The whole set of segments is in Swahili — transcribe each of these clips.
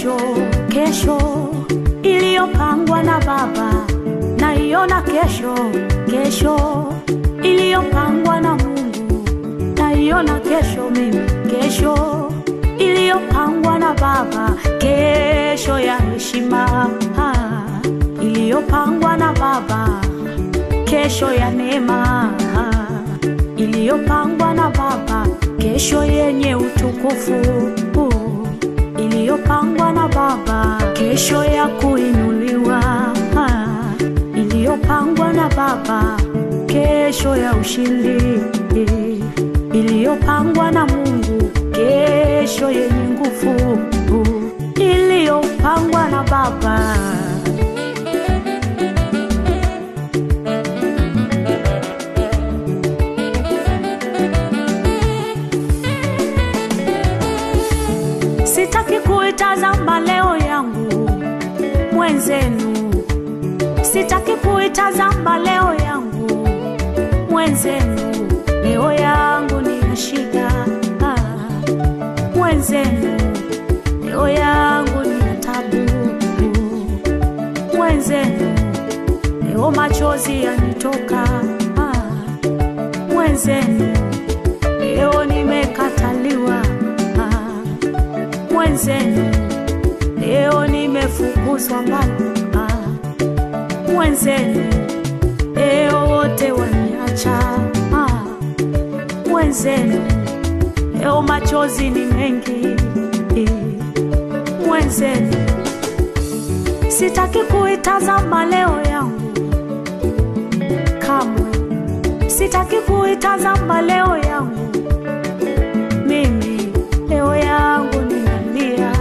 kesho, kesho iliyopangwa na Baba, naiona kesho, kesho iliyopangwa na Mungu, naiona kesho mimi, kesho iliyopangwa na Baba, kesho ya heshima ah, iliyopangwa na Baba, kesho ya neema ah, iliyopangwa na Baba, kesho yenye utukufu uh, iliyopangwa na Baba, kesho ya kuinuliwa ah, iliyopangwa na Baba, kesho ya ushindi iliyopangwa na Mungu, kesho yenye nguvu uh, iliyopangwa na Baba. Sitaki kuitazama leo yangu mwenzenu, sitaki kuitazama leo yangu mwenzenu, leo yangu ni ya shida ah, mwenzenu, leo yangu ni ya tabu mwenzenu, leo machozi yanitoka ah, mwenzenu, leo nimekataliwa ah, mwenzenu leo nimefukuzwa mbali ah, mwenzenu leo wote waniacha ah, mwenzenu leo machozi ni mengi eh, mwenzenu sitaki kuitazama leo yangu kamwe sitaki kuitazama leo yangu mimi leo yangu ninalia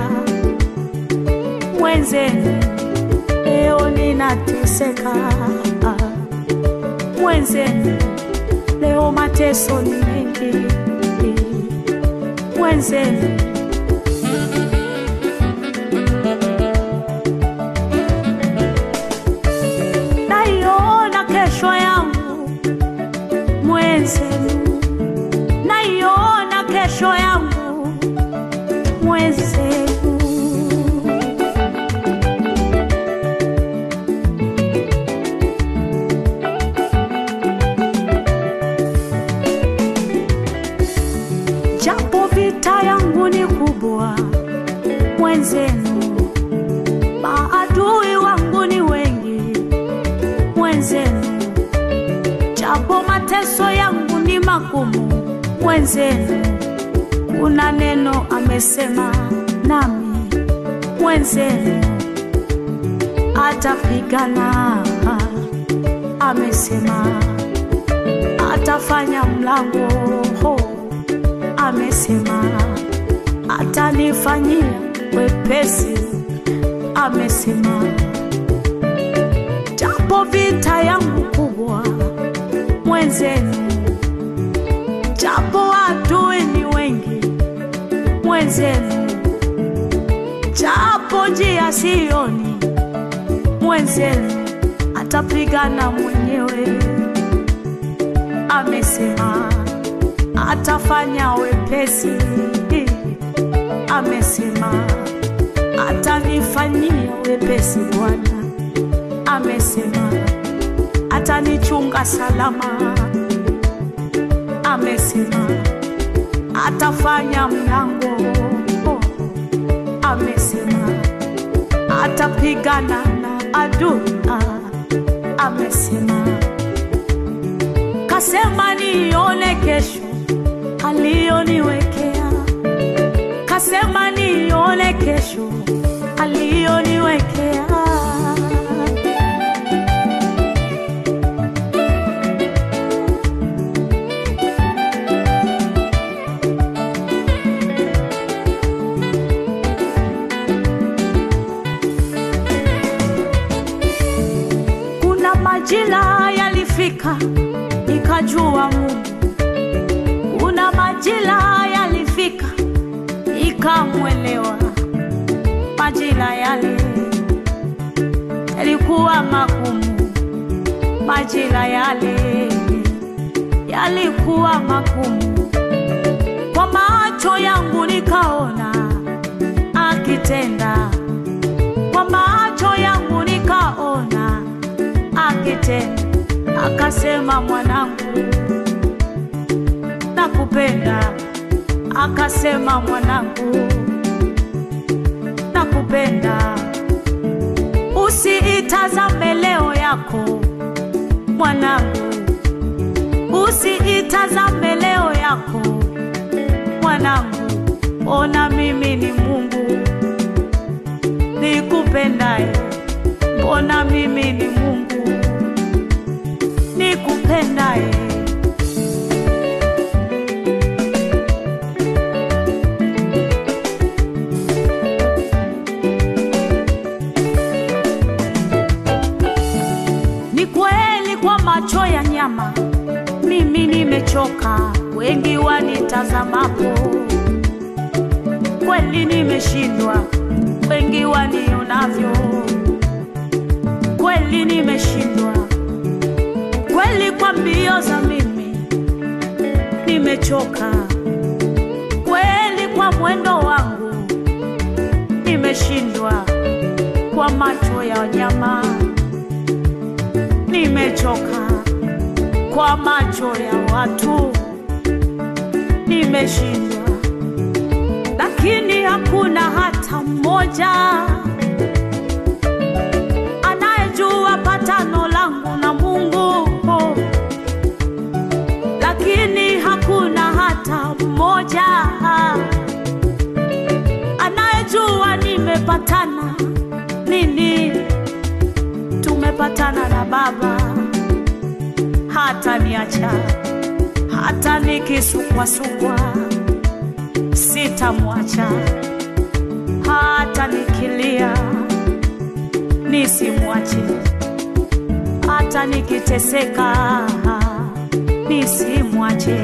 mwenzenu leo ninateseka mwenzenu leo mateso ni mengi mwenzenu naiona kesho yangu mwenzenu naiona kesho yangu mwenzenu japo vita yangu ni kubwa mwenzenu maadui wangu ni wengi mwenzenu japo mateso yangu ni magumu mwenzenu kuna neno amesema nami mwenzenu atapigana amesema atafanya mlango ho amesema atanifanyia wepesi amesema japo vita yangu kubwa mwenzenu japo adui ni wengi mwenzenu japo njia sioni mwenzenu atapigana mwenyewe amesema atafanya wepesi amesema atanifanyia wepesi bwana amesema atanichunga salama amesema atafanya mlango amesema atapigana na adui amesema kasema nione kesho aliyoniwekea kasema nione kesho aliyoniwekea kuna majira yalifika nikajua Mungu kuna majira yalifika ikamwelewa majira yale yalikuwa magumu majira yale yalikuwa magumu kwa macho yangu nikaona akitenda tena, akasema mwanangu, nakupenda. Akasema mwanangu, nakupenda. Usiitazame leo yako mwanangu, usiitazame leo yako mwanangu, ona mimi ni Mungu nikupendaye, mbona mimi ni Mungu nikupendaye. Ni kweli kwa macho ya nyama mimi nimechoka, wengi wanitazamapo, kweli nimeshindwa, wengi wanionavyo, kweli nimeshindwa, kweli kwa mbio za mimi nimechoka, kweli kwa mwendo wangu nimeshindwa, kwa macho ya nyama nimechoka kwa macho ya watu nimeshindwa, lakini hakuna hata mmoja anayejua patano langu na Mungu, lakini hakuna hata mmoja anayejua nimepatana nini. Tumepatana na Baba hata niacha hata nikisukwasukwa sitamwacha, hata nikilia nisimwache, hata nikiteseka nisimwache.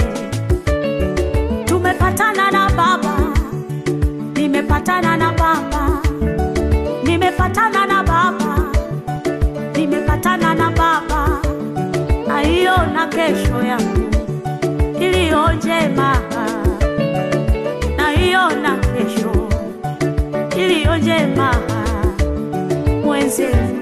Tumepatana na Baba, nimepatana na Baba, nimepatana na Baba, nimepatana na Baba naiona kesho yangu iliyo njema, naiona kesho iliyo njema mwenzetu